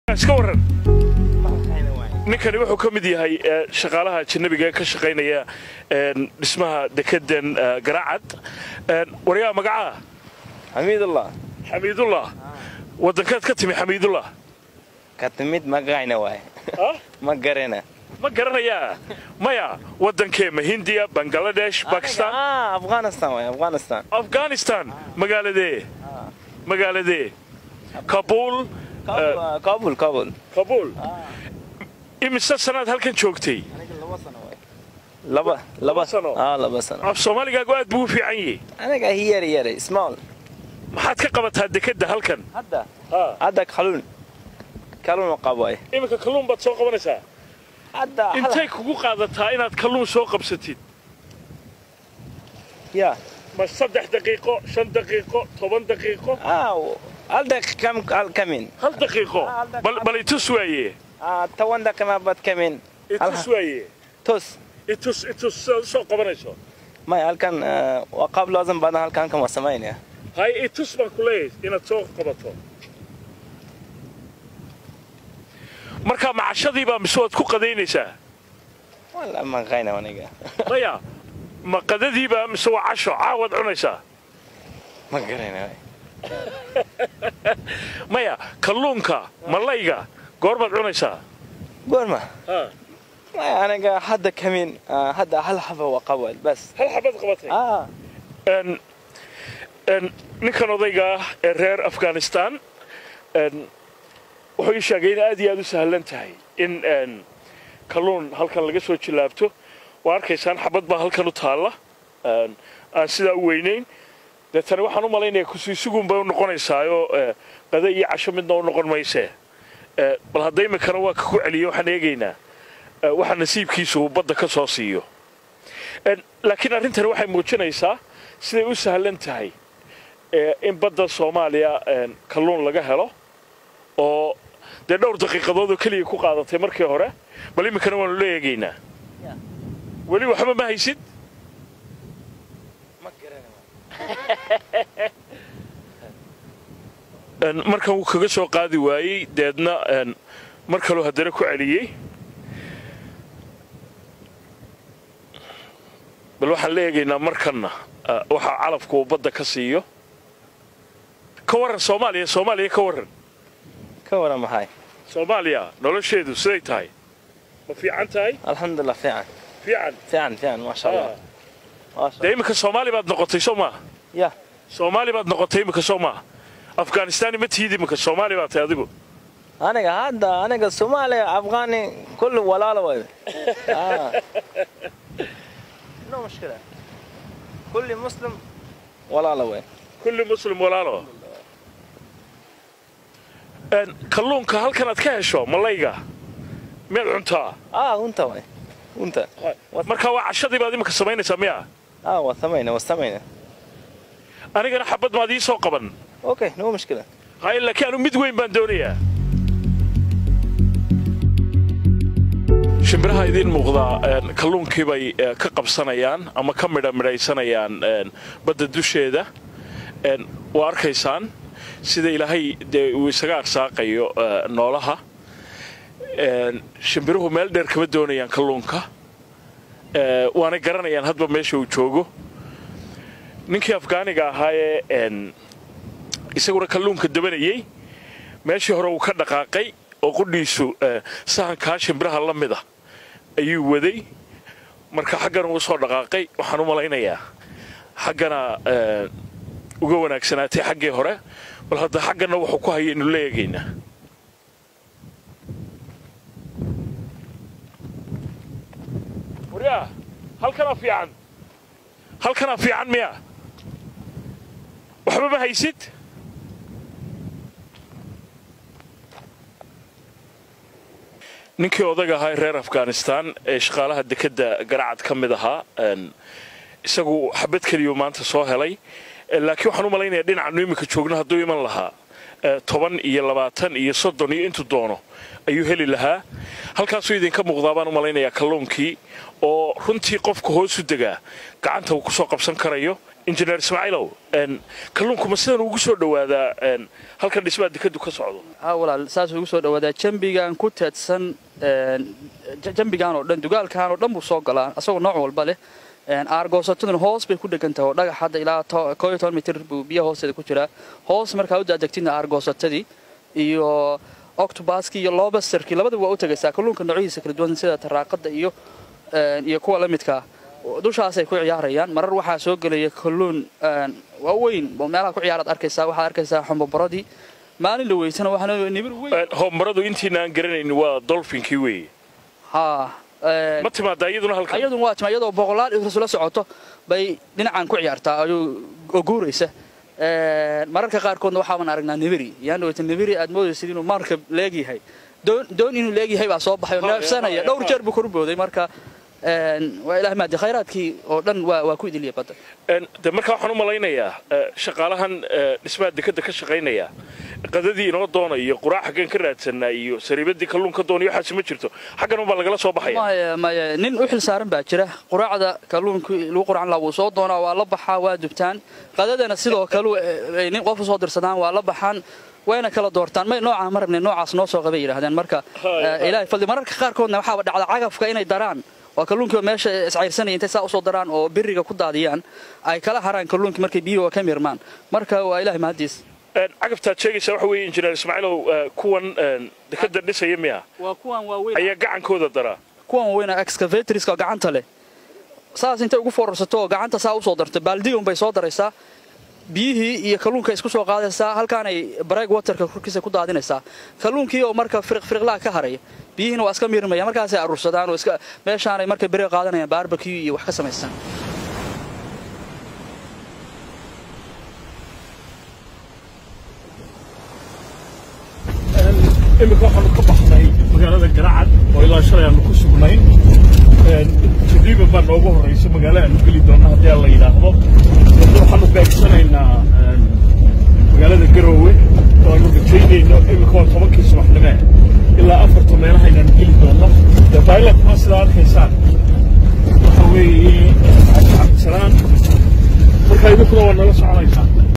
iska waran ninkani wuxuu ka mid yahay shaqaalaha ajanabiga ee ka shaqaynaya dhismaha dekedan garaacad waryaa magacaa xamiidullah xamiidullah wadankaad ka timi xamiidullah ka timid magacayna waay ma garana ma garanayaa maya wadankee ma hindiya bangaladesh bakistan afghanistan waay afghanistan afghanistan magaaladee magaaladee kabuul kabul kabul kabuul imise sanaad halkan joogtay laba laba sano? ah laba sano af soomaaligaagu aad buu u fiican yahay aniga hiyar yar small maxaad ka qabataa dekedda halkan hadda hadda kalun kalun qabay iminka kalluun baad soo qabanaysaa hadda intay kugu qaadataa inaad kalluun soo qabsatid ya ma saddex daqiiqo shan daqiiqo toban daqiiqo ah hadda kam al kamin hal daqiiqo hal daqiiqo. bal bal itus waaye ah tawan da kama bad kamin itus waaye tos itus itus sidaad u soo qabanayso may halkan waa qaab laazim badan halkan kama samaynaya hay itus baan ku leeyahay inaad soo qabato markaa macashadiibaa mise waad ku qadaynaysaa wala ma qayna aniga maya ma qadadiibaa mise waa casho caawaad cunaysaa ma garana maya kalluunka malayga goormaad cunaysaa goorma ha may aniga hadda kamin hadda hal xaba waa qabal bas hal xabaad qabatay ah Een, een, ninkan odayga ah ee reer afghanistan een, wuxuu ii sheegay in aad iyo aad u sahlan tahay in een, kalluun halkan laga soo jilaabto waa arkaysaan xabad baa halkan u taalla een, aan sidaa u weynayn deetana waxaan u malaynaya kusiisugun bay u noqonaysaayo qada iyo casho midna u noqon maysee Ee, bal hadda iminkana waa ka ku celiyo waxaan eegaynaa ee, waxa nasiibkiisu uu badda ka soo siiyo Een, laakiin arrintani waxay muujinaysaa siday u sahlan tahay ee, in badda soomaaliya een, kalluun laga helo oo dee dhowr daqiiqadood oo keliya ku qaadatay markii hore bal iminkana waanu la eegaynaa Ya. weli waxba ma haysid ma garana Een, markan wuu kaga soo qaadi waayey deedna een, mar kaloo haddana ku celiyey bal waxaan la eegaynaa markanna ah, waxa calafku uu badda ka siiyo ka warran soomaaliya soomaaliya ka warran ka waran maxay soomaaliya nolosheedu siday tahay ma fiican tahay alxamdulilah fiican fiican fiican fiican maasha allah maasha dee iminka soomaali baad noqotay soo maaha ya soomaali baad noqotay iminka soo maaha afghanistan ma tihid iminka soomaali baad tahay adigu aniga hadda aniga soomaaliya afghani kulli walaalo way ah no mushkila kulli muslim walaalo way kulli muslim walaalo Een, kalluunka halkan aad ka hesho malayga miyaad cuntaa ah unta way unta marka waa cashadii baad iminka samaynaysaa miya ah waa samayna waa samayna anigana xabad maad ii soo qaban okay no mushkila hay laakiin anu mid weyn baan doonayaa shimbiraha idiin muuqdaa een, kalluunkii bay eh, ka qabsanayaan ama ka midha midhaysanayaan een, badda dusheeda Een, waa arkaysaan sida ilaahay dee uu isaga arsaaqayo eh, noolaha Een, shimbiruhu meel dheer kama doonayaan kalluunka Eh, waana garanayaan hadba meesha uu joogo ninkii afgaaniga ahaayee een, isaguna kalluunka dabanayey meeshii hore uu ka dhaqaaqay oo qudhiisu eh, sahankaa shimbiraha la mida ayuu waday marka xaggana uu soo dhaqaaqay waxaan u malaynayaa xaggana eh, uga wanaagsanaatay xaggii hore bal hadda xaggana wuxuu ku hayaynu la eegaynaa waryaa halkanaa fiican halkanaa fiican miya waxba ma haysid ninkii odaga ahaa ee reer afghanistan ee shaqaalaha dekedda garacad ka mid ahaa een, isagu xabad keliyuu maanta soo helay Eh, laakiin waxaan u malaynayaa dhinacannu iminka joogno hadduu iman lahaa eh, toban iyo labaatan iyo soddon iyo intuu doono ayuu heli lahaa halkaasuu idinka muuqdaa baan u malaynayaa kalluunkii oo runtii qofka hoosu degaa gacanta uu ku soo qabsan karayo injineer ismaaciilow kalluunku ma sidan ugu soo dhowaadaa halkan dhismaha dekadu ka socdo ha walaal saas ugu soo dhawaadaa jambigan ku teedsan jambigan oo dhan dugaalkan oo dhan buu soo galaa asagoo nooc walba leh aargoosataduna hoos bay ku dhegan tahay oo dhagax hadda ilaa koo iyo toban mitir buu biyaha hoosteeda ku jiraa hoos markaa u daadegtidna aargoosatadii iyo octobaskii iyo lobasterkii labadaba waa u tegaysaa kalluunka noocyihiisa kala duwan sida taraaqada iyo iyo kuwa la midkaa dushaasay ku ciyaarayaan marar waxaa soo gelaya kalluun waaweyn oo meelaha ku ciyaaraad arkaysaa waxaad arkaysaa xomboboradii maalin la weysana waxaa nibir weyn hoombaradu intiina aan garanayn waa dolfinkii weeye haa ma timaada iyaduna halkan iyaduna waa tima iyadoo boqolaal isla socoto bay dhinacan ku ciyaartaa ayuu oo guuraysa mararka qaarkoodna waxaaban aragnaa nibiri yaandhaweyta nibiri aad moodaysid inuu marka leegyahay doon doon inuu leegyahay baa soo baxay oo neefsanaya dhowr jeer buu koru booday marka waa ilaah maadi khayraadkii oo dhan waa waa ku idiliya badda de markaa waxaan u malaynayaa shaqaalahan dhismaha dekada ka shaqaynaya qadadii inoo doona iyo quraac xaggan ka raadsanaa iyo sariibadii kalluunka doonaiyo waxaasi ma jirto xaggan unbaa lagala soo baxaya maya maya nin u xil saaran baa jira quraacda kalluunka lagu qurcan lahaa wuu soo doonaa waa la baxaa waa dubtaan qadadana sidoo kale ay nin qof usoo dirsadaan waa la baxaan wayna kala doortaan may noocaan ma rabne noocaas noo soo qabay yidhahdeen marka ilaahay fadli mararka qaarkoodna waxaaba dhacda cagafka inay daraan waa kalluunkii meesha iscayrsanaya intay saa usoo daraan oo biriga ku daadiyaan ay kala haraan kalluunkii markay biyuhu ka mirmaan marka waa ilahay mahadiis cagabtaad sheegaysaa waxa weeye injineer ismaaciilow kuwan dekada dhisaya miya waa kuwan waaweyn ayaa gacankooda daraa kuwan waaweyn excavatorska oo gacanta leh saas intay ugu foorarsato oo gacanta saa usoo darto baaldiga unbay soo daraysaa biyihii iyo kalluunka isku soo qaadaysaa halkaanay break waterka korkiisa ku daadinaysaa kalluunkii oo marka firiqfiriqlaha ka haraya biyihiina waa iska miirmaya markaasay aruursadaan oo iska meeshaanay markay beri qaadanayaan barbecue iyo wax ka samaysan imika waxaanu ka baxnay magaalada garacad oo ilaa shalay aanu ku sugnay taqriiban baa noogu horraysa magaalo aanu geli doonna haddii aan la yidhaahdo hadda waxaanu beegsanaynaa magaalada garoowe oo aanu rajaynayno imika waa tobankii subaxnime ilaa afarta meelaha inaanu geli doonno dee bailat ma sidaa arkaysaan waxa weeye cabdisalaan markaa idinkuna waa nala soconaysaan